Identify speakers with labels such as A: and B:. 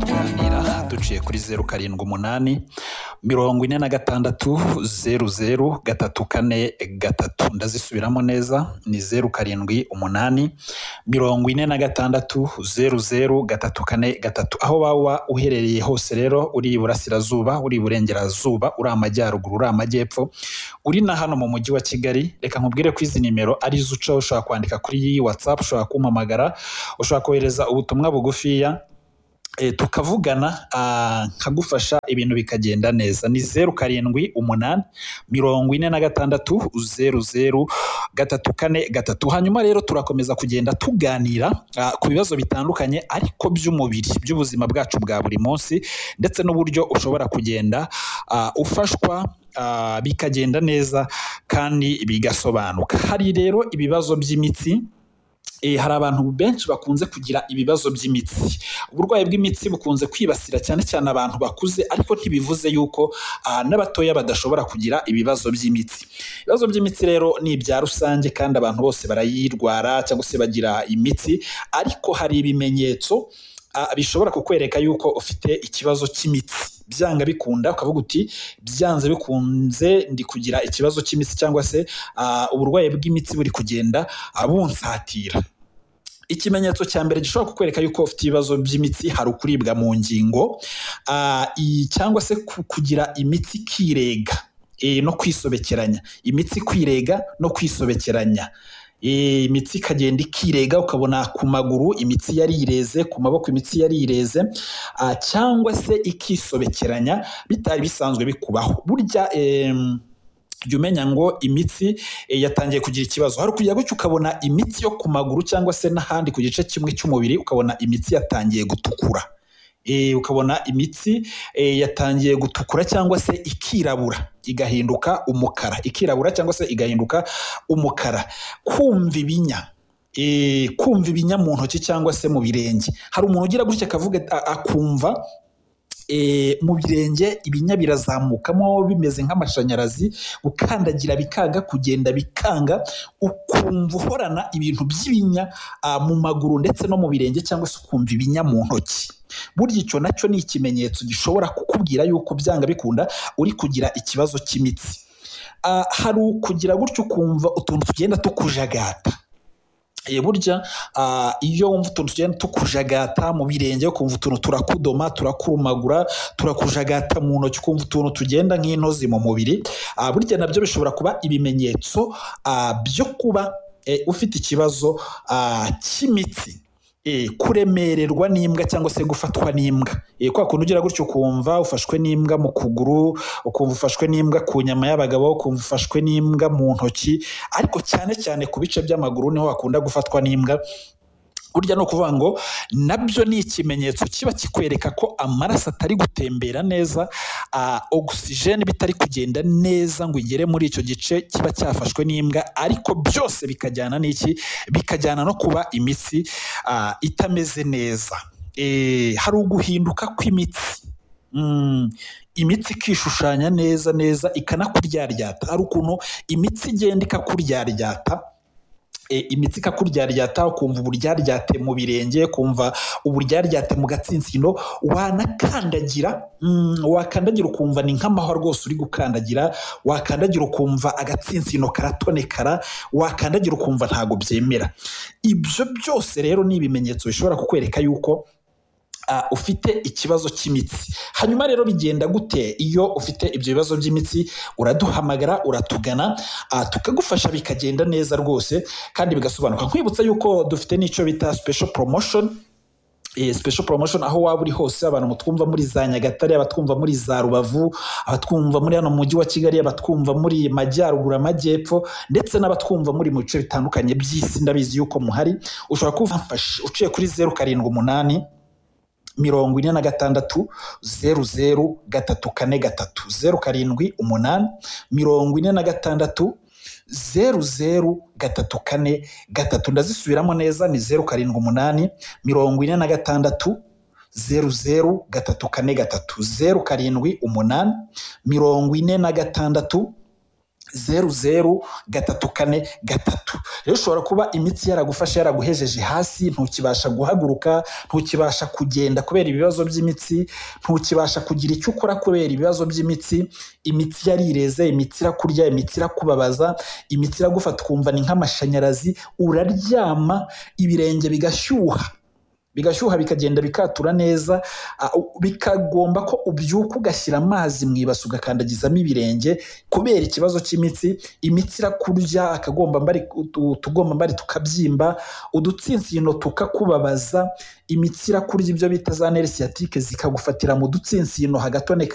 A: tukaganira duciye kuri zeru karindwi umunani mirongo ine na gatandatu zeru zeru gatatu kane gatatu ndazisubiramo neza ni zeru karindwi umunani mirongo ine na gatandatu zeru zeru gatatu kane gatatu aho waba uherereye hose rero uri iburasirazuba uri iburengerazuba uri amajyaruguru uri amajyepfo uri na hano mu mujyi wa kigali reka nkubwire ko izi nimero ari zo uca ushobora kwandika kuri iyi watsapu ushobora kumpamagara ushobora kohereza ubutumwa bugufiya eh, tukavugana ah, nkagufasha ibintu bikagenda neza ni zeru karindwi umunani mirongo ine na gatandatu zeru zeru gatatu kane gatatu hanyuma rero turakomeza kugenda tuganira ah, ku bibazo bitandukanye ariko by'umubiri by'ubuzima bwacu bwa buri munsi ndetse n'uburyo ushobora kugenda ah, ufashwa ah, bikagenda neza kandi bigasobanuka hari rero ibibazo by'imitsi Eh, hari abantu benshi bakunze kugira ibibazo by'imitsi uburwayi bw'imitsi bukunze kwibasira cyane cyane abantu bakuze ariko ntibivuze yuko ah, n'abatoya badashobora kugira ibibazo by'imitsi ibibazo by'imitsi rero ni ibya rusange kandi abantu bose barayirwara cyangwa se bagira imitsi ariko hari ibimenyetso ah, bishobora kukwereka yuko ufite ikibazo cy'imitsi byanga bikunda ukavuga uti byanze bikunze ndi kugira ikibazo cy'imitsi cyangwa se ah, uburwayi bw'imitsi buri kugenda ah, bunsatira ikimenyetso cya mbere gishobora kukwereka yuko ufite ibibazo by'imitsi hari ukuribwa mu ngingo ah, i- cyangwa se ku- kugira imitsi ikirega eh, no kwisobekeranya imitsi kwirega no kwisobekeranya Eh, imitsi ikagenda ikirega ukabona ku maguru imitsi yarireze ku maboko imitsi yarireze ah, cyangwa se ikisobekeranya bitari bisanzwe bikubaho burya em, jya umenya ngo imitsi eh, yatangiye kugira ikibazo hari ukujya gutya ukabona imitsi yo ku maguru cyangwa se n'ahandi ku gice kimwe cy'umubiri ukabona imitsi yatangiye gutukura Eh, ukabona imitsi eh, yatangiye gutukura cyangwa se ikirabura igahinduka umukara ikirabura cyangwa se igahinduka umukara kumva ibinya eh, kumva ibinya mu ntoki cyangwa se mu birenge hari umuntu ugira gutya akavuga a- akumva e, mu birenge ibinya birazamukamo bimeze nk'amashanyarazi ukandagira bikanga kugenda bikanga ukumva uhorana ibintu by'ibinya ah, mu maguru ndetse no mu birenge cyangwa se ukumva ibinya mu ntoki burya icyo nacyo ni ikimenyetso gishobora kukubwira yuko byanga bikunda uri kugira ikibazo cy'imitsi Ah, hari ukugira gutyo ukumva utuntu tugenda tukujagata Eh, burya ah, iyo wumva utuntu tugenda tukujagata mu birenge ukumva utuntu turakudoma turakurumagura turakujagata mu ntoki ukumva utuntu tugenda nk'intozi mu mubiri Ah, burya nabyo bishobora kuba ibimenyetso ah, byo kuba eh, ufite ikibazo ah, cy'imitsi Eh, kuremererwa n'imbwa cyangwa se gufatwa n'imbwa Eh, kwa kuntu ugira gutyo ukumva ufashwe n'imbwa mu kuguru ukumva ufashwe n'imbwa ku nyama y'abagabo ukumva ufashwe n'imbwa mu ntoki ariko cyane cyane ku bice by'amaguru niho hakunda gufatwa n'imbwa burya ni ukuvuga ngo nabyo ni ikimenyetso kiba kikwereka ko amaraso atari gutembera neza ah, ogisijeni bitari kugenda neza ngo igere muri icyo gice kiba cyafashwe n'imbwa ariko byose bikajyana n'iki bikajyana no kuba imitsi ah, itameze neza Eh, hari uguhinduka kw'imitsi Mm, imitsi ikishushanya neza neza ikanakuryaryata hari ukuntu imitsi igenda ikakuryaryata e, imitsi ikakuryaryata ukumva uburyaryate mu birenge ukumva uburyaryate mu gatsinsino wanakandagira mm, wakandagira ukumva ni nk'amahwa rwose uri gukandagira wakandagira ukumva agatsinsino karatonekara wakandagira ukumva ntabwo byemera ibyo byose rero ni ibimenyetso bishobora kukwereka yuko uh, ufite ikibazo cy'imitsi hanyuma rero bigenda gute iyo ufite ibyo bibazo by'imitsi uraduhamagara uratugana uh, tukagufasha bikagenda neza rwose kandi bigasobanuka nkwibutsa yuko dufite n'icyo bita special promotion eh, special promotion aho waba uri hose abantu mutwumva muri za nyagatare abatwumva muri za rubavu abatwumva muri hano mu mujyi wa kigali abatwumva muri majyaruguru amajyepfo ndetse n'abatwumva muri mu bice bitandukanye by'isi ndabizi yuko muhari ushobora kubafasha uciye kuri zeru karindwi umunani mirongo ine na gatandatu zeru zeru gatatu kane gatatu zeru karindwi umunani mirongo ine na gatandatu zeru zeru gatatu kane gatatu ndazisubiramo neza ni zeru karindwi umunani mirongo ine na gatandatu zeru zeru gatatu kane gatatu zeru karindwi umunani mirongo ine na gatandatu zeru zeru gatatu kane gatatu rero ushobora kuba imitsi yaragufashe yaraguhejeje hasi ntukibasha guhaguruka ntukibasha kugenda kubera ibibazo by'imitsi ntukibasha kugira icyo ukora kubera ibibazo by'imitsi imitsi yarireze imitsi irakurya imitsi irakubabaza imitsi iragufata ukumva ni nk'amashanyarazi uraryama ibirenge bigashyuha bigashyuha bikagenda bikatura neza uh, bikagomba ko ubyuka ugashyira amazi mu ibasi ugakandagizamo ibirenge kubera ikibazo cy'imitsi imitsi irakurya akagomba mbari utugomba mbari tukabyimba udutsinsino tukakubabaza imitsi irakurya ibyo bita za nerisiatike zikagufatira mu dutsinsino hagatoneka